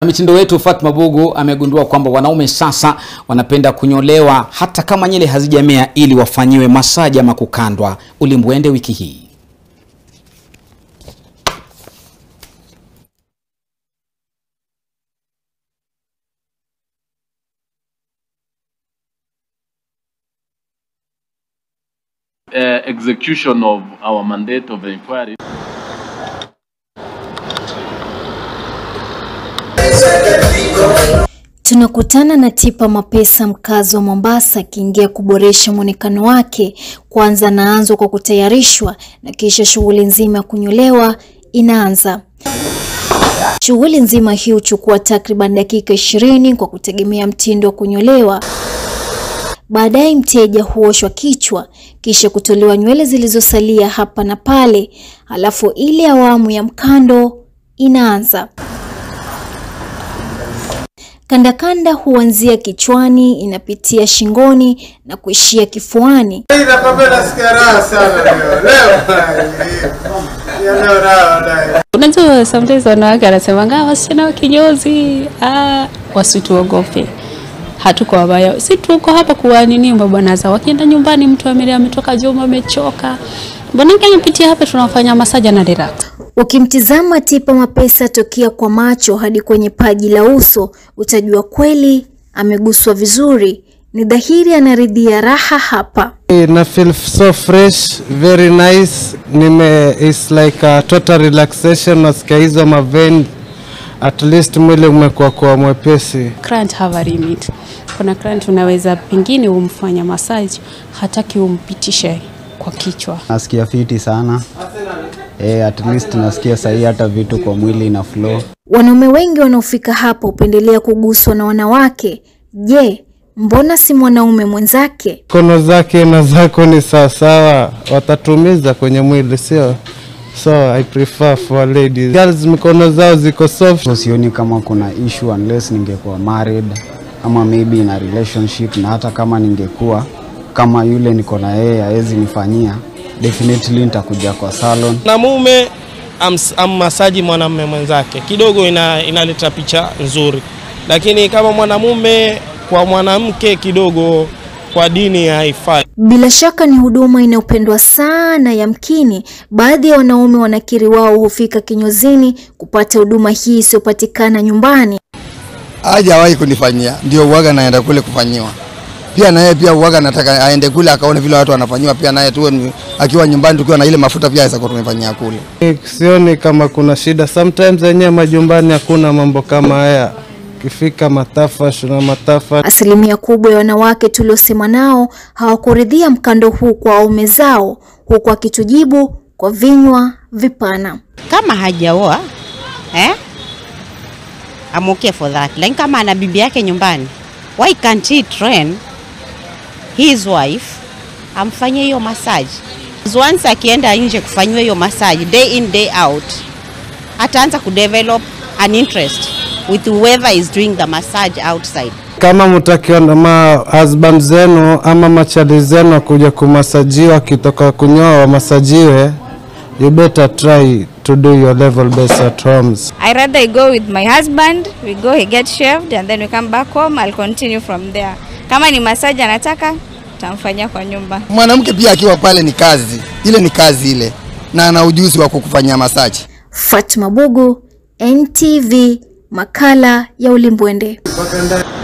Mitindo wetu Fatma Bugu amegundua kwamba wanaume sasa wanapenda kunyolewa hata kama nywele hazijamea ili wafanyiwe masaji ama kukandwa. Ulimbwende wiki hii. uh, execution of our mandate of inquiry. Tunakutana na Tipa Mapesa mkazi wa Mombasa akiingia kuboresha mwonekano wake. Kwanza anaanzwa kwa kutayarishwa na kisha shughuli nzima ya kunyolewa inaanza. Shughuli nzima hii huchukua takriban dakika ishirini kwa kutegemea mtindo wa kunyolewa. Baadaye mteja huoshwa kichwa kisha kutolewa nywele zilizosalia hapa na pale, halafu ile awamu ya mkando inaanza. Kandakanda huanzia kichwani, inapitia shingoni na kuishia kifuani. Nakwambia nasikia raha sana leo. Leo. Ya leo raha dai. Unajua, sometimes wanawake anasemanga wasichana wa kinyozi, ah, wasituogope, hatuko wabaya, si tuko hapa kuwa nini mabwana zao. Wakienda nyumbani, mtu ame- ametoka juma amechoka, mbonake amepitia hapa, tunafanya masaja na relax. Ukimtizama Tipa Mapesa tokea kwa macho hadi kwenye paji la uso, utajua kweli ameguswa vizuri. Ni dhahiri anaridhia raha hapa. na feel so fresh very nice nime it's like a total relaxation nasikia hizo maven at least mwili umekuwa kwa mwepesi Client have a limit. Kuna client unaweza pengine umfanya massage, hataki umpitishe kwa kichwa. Nasikia fiti sana eh, at least nasikia sahii hata vitu kwa mwili ina flow. Wanaume wengi wanaofika hapa hupendelea kuguswa na wanawake. Je, mbona si mwanaume mwenzake? kono zake na zako ni sawasawa watatumiza kwenye mwili sio so i prefer for ladies girls mikono zao ziko soft So sioni kama kuna issue unless ningekuwa married ama maybe in a relationship, na hata kama ningekuwa kama yule niko na yeye hawezi nifanyia, definitely nitakuja kwa salon. mwanamume ams- ammasaji mwanamume mwenzake kidogo ina, inaleta picha nzuri, lakini kama mwanamume kwa mwanamke kidogo kwa dini haifai. Bila shaka ni huduma inayopendwa sana. Yamkini baadhi ya wanaume wanakiri wao hufika kinyozini kupata huduma hii isiyopatikana nyumbani. hajawahi kunifanyia, ndio uwaga naenda kule kufanyiwa. Pia naye pia uwaga nataka aende kule akaone vile watu wanafanyiwa, pia naye tuwe ni- akiwa nyumbani tukiwa na ile mafuta pia aweza kuwa tumefanyia kule. sioni kama kuna shida sometimes wenyewe majumbani hakuna mambo kama haya kifika matafash na matafa Asilimia kubwa ya wanawake tuliosema nao hawakuridhia mkando huu kwa waume zao, huku akitujibu kwa vinywa vipana. kama hajaoa eh? I'm okay for that. Lakini kama ana bibi yake nyumbani, why can't he train his wife amfanyie hiyo massage? Once akienda nje kufanyiwa hiyo massage day in day out, ataanza kudevelop an interest with whoever is doing the massage outside. kama mtakiwa na ma husband zenu ama machali zenu kuja kumasajiwa kitoka kunyoa wamasajiwe you better try to do your level best at homes I rather I go with my husband, we go, he get shaved and then we come back home, I'll continue from there. Kama ni massage anataka, tamfanyia kwa nyumba. Mwanamke pia akiwa pale ni kazi, ile ni kazi ile, na ana ujuzi wa kukufanyia masaji. Fatma Bugu, NTV, makala ya Ulimbwende.